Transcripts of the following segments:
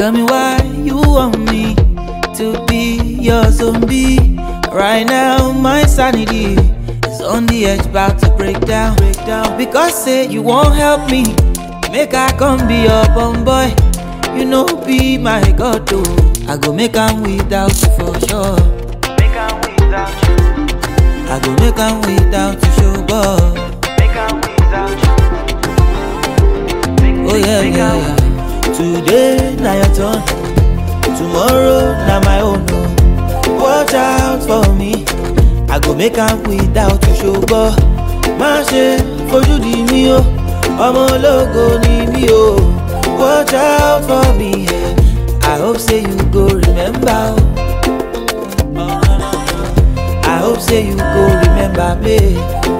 Tell me why you want me to be your zombie. Right now, my sanity is on the edge, about to break down. Break down. Because say you won't help me, make I come be your bum boy. You know, be my god, though. I go make am without you for sure. Make am without you. I go make am without you, show boy. Make am without you. Make, Oh yeah, make yeah, am- yeah. Today na your turn, tomorrow na my own. Oh. Watch out for me, I go make am without you ṣùgbọ́n má ṣe fojú di mí o, ọmọ ológo ni mí o. Watch out for me, yeah. I hope say you go remember. Oh. I hope say you go remember me.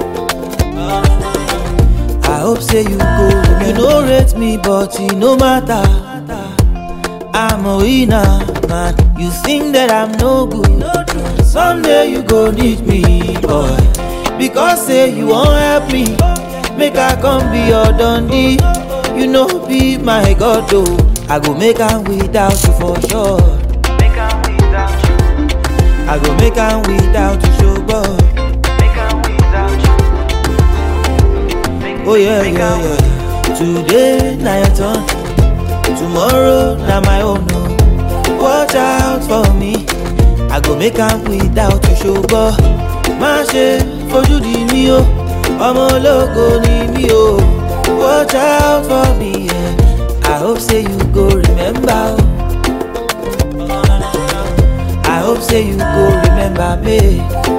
I hope say you go. You no rate me, but it no matter. I'm a winner, man. You think that I'm no good. Someday you go need me, boy. Because say you won't help me. Make I come be your dundee. You know, be my god, though. I go make am without you for sure. Make am without you. I go make am without you, show boy. Make am without you. Make, Oh yeah, make yeah, am- yeah. Today na your turn, tomorrow na my own. Oh. Watch out for me, I go make am without you ṣùgbọ́n má ṣe fojú di mí o, ọmọ ológo ni mí o. Watch out for me, yeah. I hope say you go remember. Oh. I hope say you go remember me.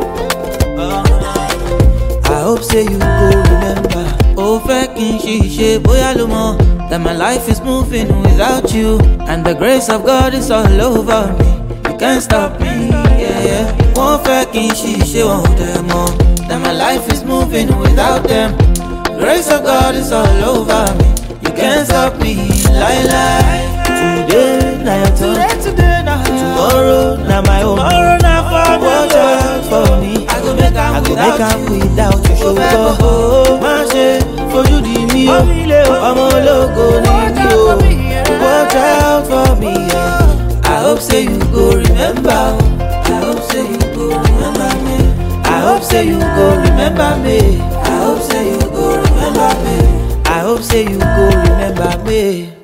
I hope say you go remember. Ó fẹ́ kí n ṣiṣẹ́ bóyá ló mọ̀ that my life is moving without you and the grace of God is all over me. You can't stop me. Yeah, yeah. Wọ́n fẹ́ kí n ṣiṣẹ́ wọn ò dẹ̀ mọ̀ that my life is moving without them. Grace of God is all over me. You can't stop me. Lie, lie. Today na your turn. Today na Tomorrow na my own. Tomorrow na for me. Watch out for me. I go make am I go without make am you. without you ṣùgbọ́n má ṣe fojú di mí o ọmọ ológo ni mí o watch out for me yeah. I hope say you go remember o I hope say you go remember me I hope say you go remember me I hope say you go remember me I hope say you go remember me.